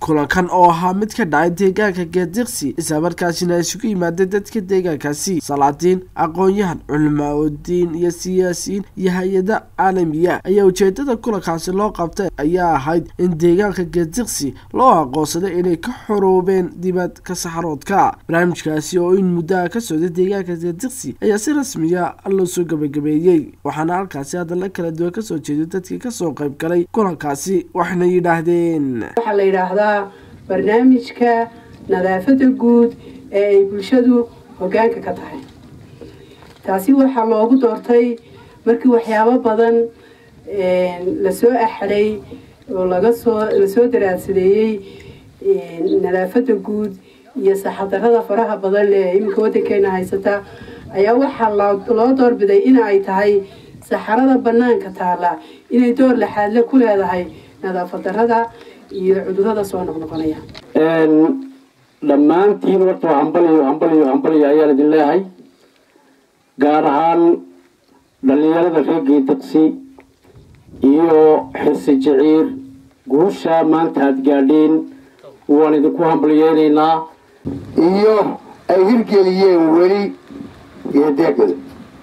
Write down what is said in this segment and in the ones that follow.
kulankan oo ahaa mid ka dhacay deegaanka geediqsi islamarkaasina isugu yimaadeen dadka deegaankaasi salaadiin aqoon-yahan culimaa-udiin iyo siyaasiyiin iyo hay-ada caalamiya ayaa ujeedada kulankaasi loo qabtay ayaa ahayd in deegaanka geediqsi loo aqoonsaday inay ka xoroobeen dibadka saxaroodka barnaamijkaasi oo in muddaha ka socday deegaanka geediqsi ayaa si rasmiya loo soo gabagabeeyey waxaana halkaasi hadalla kala duwan kasoo jeeday dadkii kasoo qayb galay kulankaasi waxna yidhaahdeen waxaa la yidhaahdaa barnaamijka nadaafadda guud ee ay bulshadu hoggaanka ka tahay taasi waxaa loogu doortay markii waxyaabo badan lasoo axday oo lagasoo lasoo daraadsadeeyey nadaafadda guud iyo saxadarada faraha badan ee iminka waddankeena haysata ayaa waxaa loo doorbiday in ay tahay saxarada banaanka taala inay door laxaadle ku leedahay nadaafad darada iyo cudurada soo noqnoqonaya dhammaantiin horta hambaliyo hambaliyo hambaliyo ayaan idin leehay gaar ahaan dhallinyarada reer geediqsi iyo xirsi jiciir guusha maanta aada gaadheen waan idinku hambaliyeynaynaa iyo ay hirgeliyeen weli geedeegada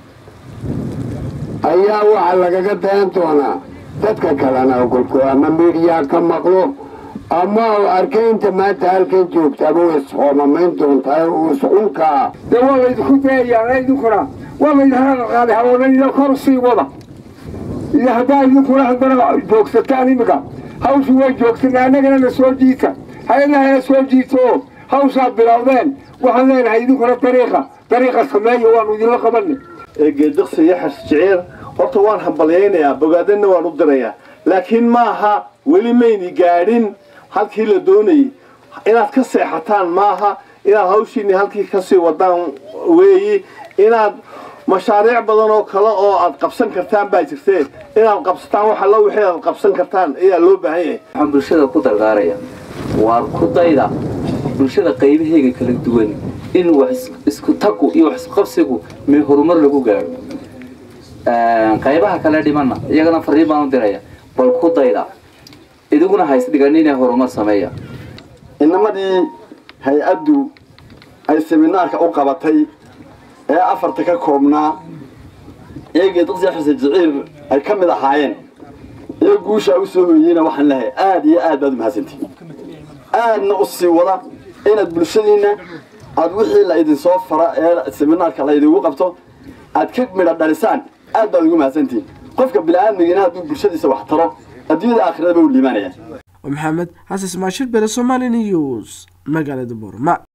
ayaa waxaa lagaga dayan doonaa dadka kalena ogolko ama midiyaa ka maqlo ama arkaynta maanta halkan joogtaaba way ishoomamayn doontaa iscunkaa de waa laydinku dayayaa idinkuna waa laydinhala qaaday hawoonayda kor sii wada iyo haddaa idinkuna haddana joogsataan imika hawshu way joogsanaa annagana na soo jiita hay-adahana soo jiito oo hawshaad bilowdeen waxaan leenahay idinkuna dariiqa dariiqa sameeya waanu idinla qabanay geediqsi iyo xas jiciir horta waan hambalyaynayaa bogaadana waan u dirayaa laakiin maaha weli mayni gaadhin halkii la doonayay inaad ka seexataan maaha inaad hawshiini halkii kasii wadaan weeyi inaad mashaariic badan oo kale oo aad qabsan kartaan baa jirtee inaad qabsataan wax alla wixii aad qabsan kartaan ayaa loo baahan yahay waxaan bulshada ku dardaaraya waa ku dayda bulshada qaybaheyga kala duwan in wax isku tagu iyo wax isqabsigu mi horumar lagu gaadho qaybaha kale dhimanna iyagana fariin baan u diraya bal ku dayda idiguna haysdhigan inay horumar sameeya inamadii hay-addu ay seminaarka u qabatay ee afarta ka koobnaa ee geediqsiya xuse jiciir ay ka mid ahaayeen iyo guushaa u soo hoyeyna waxaan lehay aada iyo aad baad u mahadsantihin aadna u sii wada inaad bulshadiinna aada wixii la idinsoo fara ee seminaarka la idigu qabto aad ka midha dhalisaan aad baad ugu mahadsantihin qofka bini-aadmigina hadduu bulshadiisa wax taro adduunyada aakhirada ba u liimaanaya maxamed xasan ismaashir bere somali news magaalada boorma